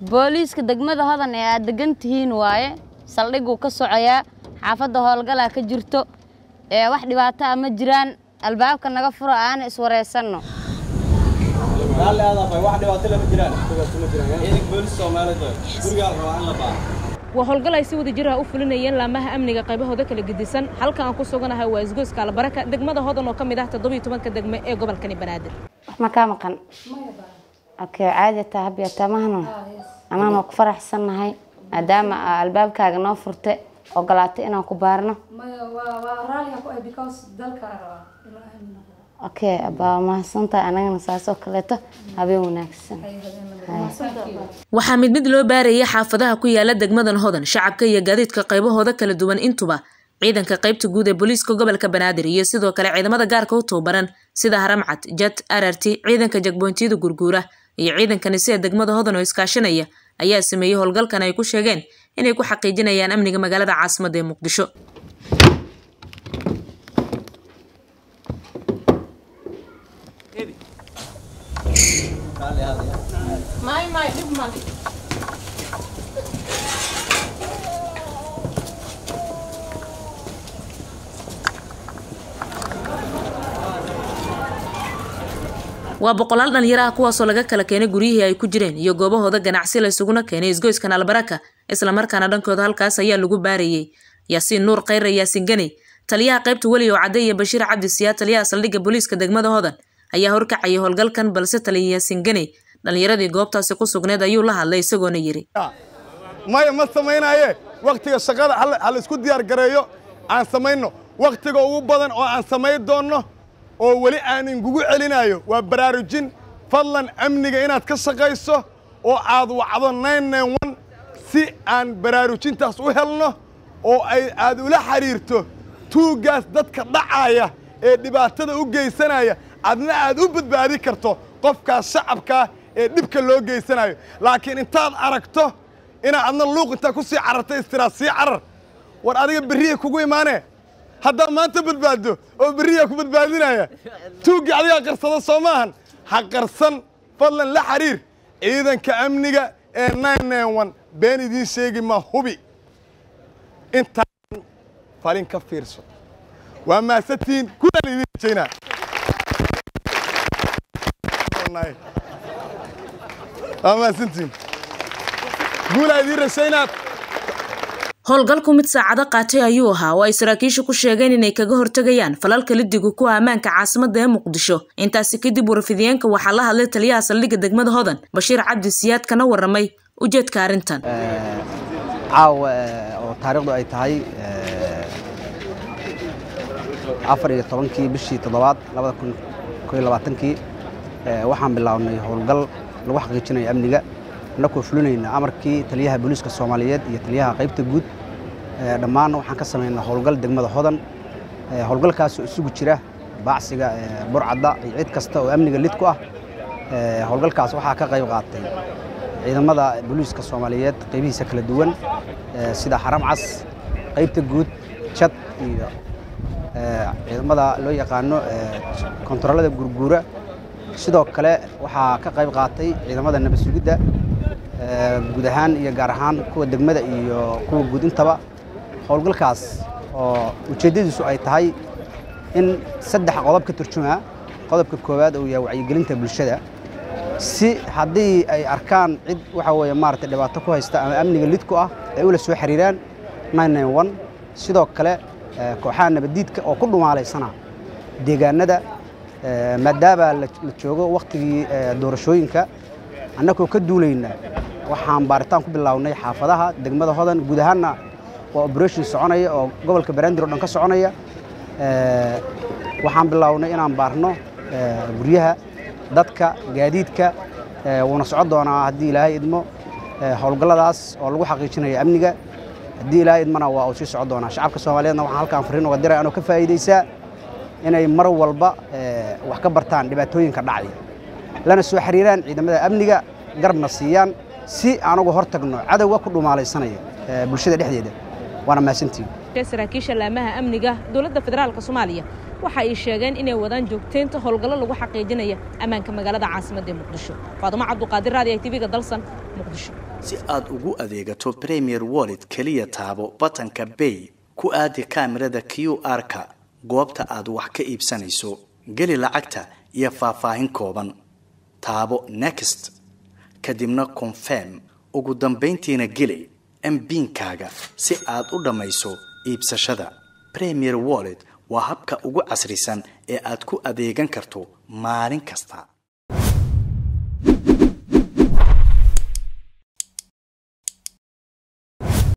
booliiska degmada hodan ee aad degan tihiin waaye saldhiguu ka socoyaa xaafadda howlgalaa ka jirto ee wax dhibaato ah ma jiraan albaabka naga furo aana iswareysanno waa howlgal ay si wada jiraha u fulinayeen laamaha amniga qaybahooda kala gedisan halkan aan ku suganahay waa isgoyska albaraka degmada hodan oo ka mid ah toddobiyo tobanka degme ee gobolkani banaadir wax ma kaa maqan okay caadi taa habiya tamahno anaan waa ku faraxsannahay maadaama aa albaabkaaga noo furte ogolaatay inaan ku baarno okay abaa mahadsantahay anagana saasoo kaleeto habeen wanaagsan waxaa mid mid loo baarayay xaafadaha ku yaala degmadan hodan shacabka iyo gaadiidka qaybahooda kala duwan intuba ciidanka qaybta guud ee booliiska gobolka banaadir iyo sidoo kale ciidamada gaarka u tababaran sida haramcad jad ararti ciidanka jagbontiyada gurguura iyo ciidankani sida degmada hodan oo iskaashanaya ayaa sameeyey howlgalkan ay ku sheegeen inay ku xaqiijinayaan amniga magaalada caasimadda ee muqdisho waa boqolaal dhalinyaro ah kuwaasoo laga kala keenay guryihii ay ku jireen iyo goobahooda ganacsi la isuguna keenay isgoyskan albaraka islamarkaana dhankooda halkaas ayaa lagu baarayey yaasiin nuur khayra yaasiin ganey taliyaha qaybta weli oo cadde iyo bashiir cabdi siyaa taliyaha saldhigga booliiska degmada hodan ayaa horkacayay howlgalkan balse taliya yaasiin ganey dhalinyaradii goobtaasi ku sugneed ayuu la hadlay isagoona yidhi maya ma samaynaye wakhtiga shaqada hal isku diyaar gareeyo aan samayno wakhtiga ugu badan oo aan samayn doonno oo weli aan ingugu celinayo waa baraarujin fadlan amniga inaad ka shaqayso oo aad wacdo si aan baraarujintaas u helno oo ay aad ula xidhiirto tuuggaas dadka dhacaya ee dhibaatada u geysanaya adna aad u badbaadi karto qofkaas shacabkaa ee dhibka loo geysanayo laakiin intaad aragto inaad adna luuq intaa ku sii cararta istiraad sii carar war adiga berriya kugu imaanee haddaad maanta badbaaddo oo berriyaa ku badbaadinaya tuuggii adigaa qarsada soo maahan ha qarsan fadlan la xidhiir ciidanka amniga ee been idiin sheegi ma hubi intaan falin ka fiirso waa maasatiin kulan idiin rajaynaa waa maasantiin guulaa idiin rajaynaa howlgalku mid saacado qaatay ayuu ahaa oo ay saraakiishu ku sheegeen inay kaga hortegayaan falalka lidigu ku ammaanka caasimadda ee muqdisho intaasi kadib warfidiyeenka waxaa la hadlay taliyaha saldhigga degmada hodan bashiir cabdi siyaad kana waramay ujeedka arrintan caawa oo taariikhdu ay tahay afar iyo tobankii bishii toddobaad labada kun koo iyo labaatankii waxaan bilownay howlgal lagu xaqiijinayo amniga annakoo fulinayna amarkii taliyaha booliiska soomaaliyeed iyo taliyaha qaybta guud dhammaan waxaan ka samaynaa howlgal degmada hodan howlgalkaasoo isugu jira baacsiga burcadda iyo cid kasta oo amniga lid ku ah howlgalkaas waxaa ka qayb qaatay ciidamada booliiska soomaaliyeed qaybihiisa kala duwan sida xaram cas qaybta guud jad iyo ciidamada loo yaqaano kontaroolada gurguura sidoo kale waxaa ka qayb qaatay ciidamada nabad sugidda guud ahaan iyo gaar ahaan kuwa degmada iyo kuwa guud intaba howlgalkaas oo ujeeddadiisu ay tahay in saddex qodob ka turjumaa qodobka koowaad uu yahay wacyigelinta bulshada si haddii ay arkaan cid waxa weeye maaragtay dhibaato ku haysta ama amniga lid ku ah ay ula soo xiriiraan sidoo kale kooxaha nabaddiidka oo ku dhumaalaysana deegaanada maadaama la joogo wakhtigii doorashooyinka annagoo ka duulayna waxaan baaritaan ku bilownay xaafadaha degmada hodan guud ahaanna waa operation soconaya oo gobolka banaadir o dhan ka soconaya waxaan bilownay inaan baarno guryaha dadka gaadiidka wuuna socon doonaa haddii ilaahay idmo howlgalladaas oo lagu xaqiijinayo amniga haddii ilaahay idmana waa uu sii socon doonaa shacabka soomaaliyeedna waxaan halkaan fariin uga diray anoo ka faa'iidaysaa inay mar walba wax ka bartaan dhibaatooyinka dhacaya lana soo xiriiraan ciidamada amniga garabna siiyaan si aan uga hor tagno cadowga ku dhumaalaysanaya bulshada dhexdeeda waana mahadsantiin saraakiisha laamaha amniga dowladda federaalk soomaaliya waxa ay sheegeen inay wadaan joogteynta howlgallo lagu xaqiijinaya ammaanka magaalada caasimadda ee muqdisho faadumo cabduqaadir raadi ay tv-ga dalsan muqdisho si aad ugu adeegato premier wallet keliya taabo batanka bay ku aadi kaamirada q r-ka goobta aad wax ka iibsanayso geli lacagta iyo faahfaahin kooban taabo next kadibna confirm ugu dambayntiina geli mbiinkaaga si aad u dhammayso iibsashada premier wallet waa habka ugu casrisan ee aad ku adeegan karto maalin kasta